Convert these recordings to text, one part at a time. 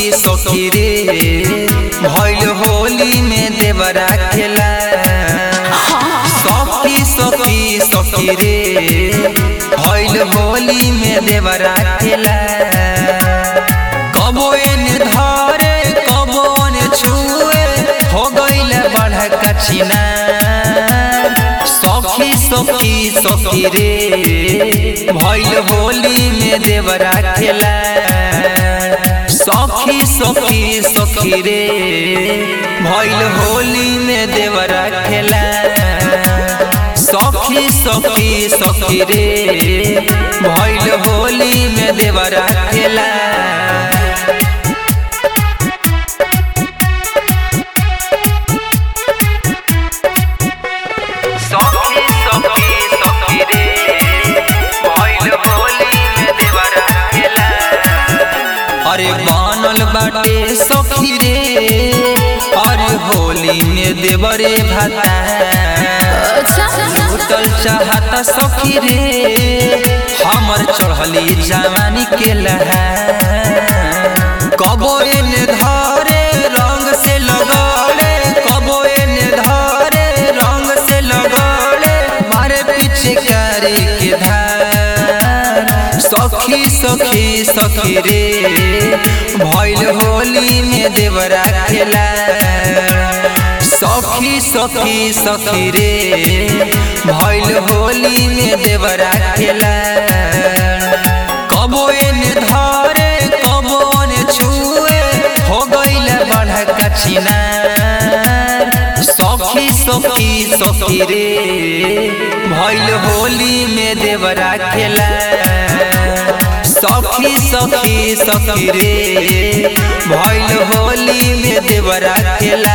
सखी सखी रे भइल होली में देवरा खेला सखी सखी सखी रे भइल होली में देवरा खेला कबो एने धरे कबो ने छुए हो गइल बड़का छिना सखी सखी सखी रे भइल होली में देवरा खेला सखी सखी सखी रे भइल होली में देवरा खेला सखी सखी सखी रे भइल होली में देवरा खेला सखी सखी सखी रे भइल होली में देवरा खेला अरे बनल बाटे सखी रे अरे होली में देवरे भाता उतल चाहता सखी रे हमर चढ़ली जवानी के लहा कबो एने धरे रंग से लगौले कबो एने धरे रंग से लगौले मारे पीछे करे के धार सखी सखी सखी रे भइल होली में देवरा खेला सखी सखी सखी रे भइल होली में देवरा खेला कबो एने धरे कबो ने छुए हो गइल बड़का छिना सखी सखी सखी रे भइल होली में देवरा खेला सखी सखी सखी रे भइल होली में देवरा खेला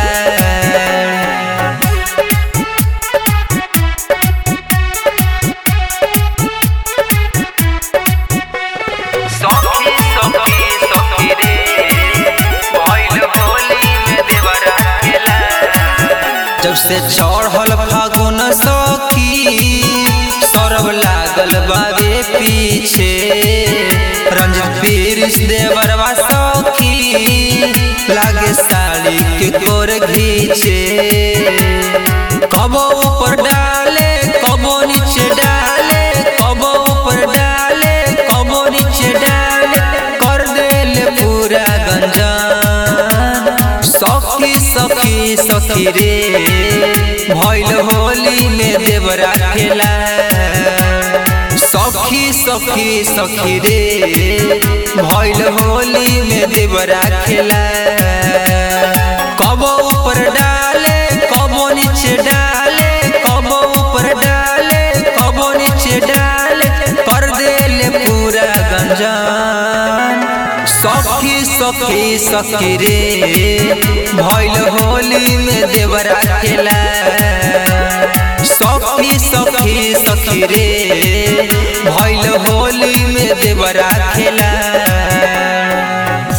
सखी सखी सखी रे भइल होली में देवरा खेला जब से चढ़ल फागुन सखी सरब लागल बाबे पीछे रंजित पीरिस देवरवा सखी लागे साड़ी के कोर घीचे कबो ऊपर डाले कबो नीचे डाले कबो ऊपर डाले कबो नीचे डाले कर देले पूरा गंजान सखी सखी सखी रे भइल होली में देवरा खेला सखी सखी सखी रे भइल होली में देवरा खेला कबो ऊपर डाले कबो नीचे डाले कबो ऊपर डाले कबो नीचे डाले कर देले पूरा गंजान सखी सखी सखी रे भइल होली में देवरा खेला सखी सखी सखी रे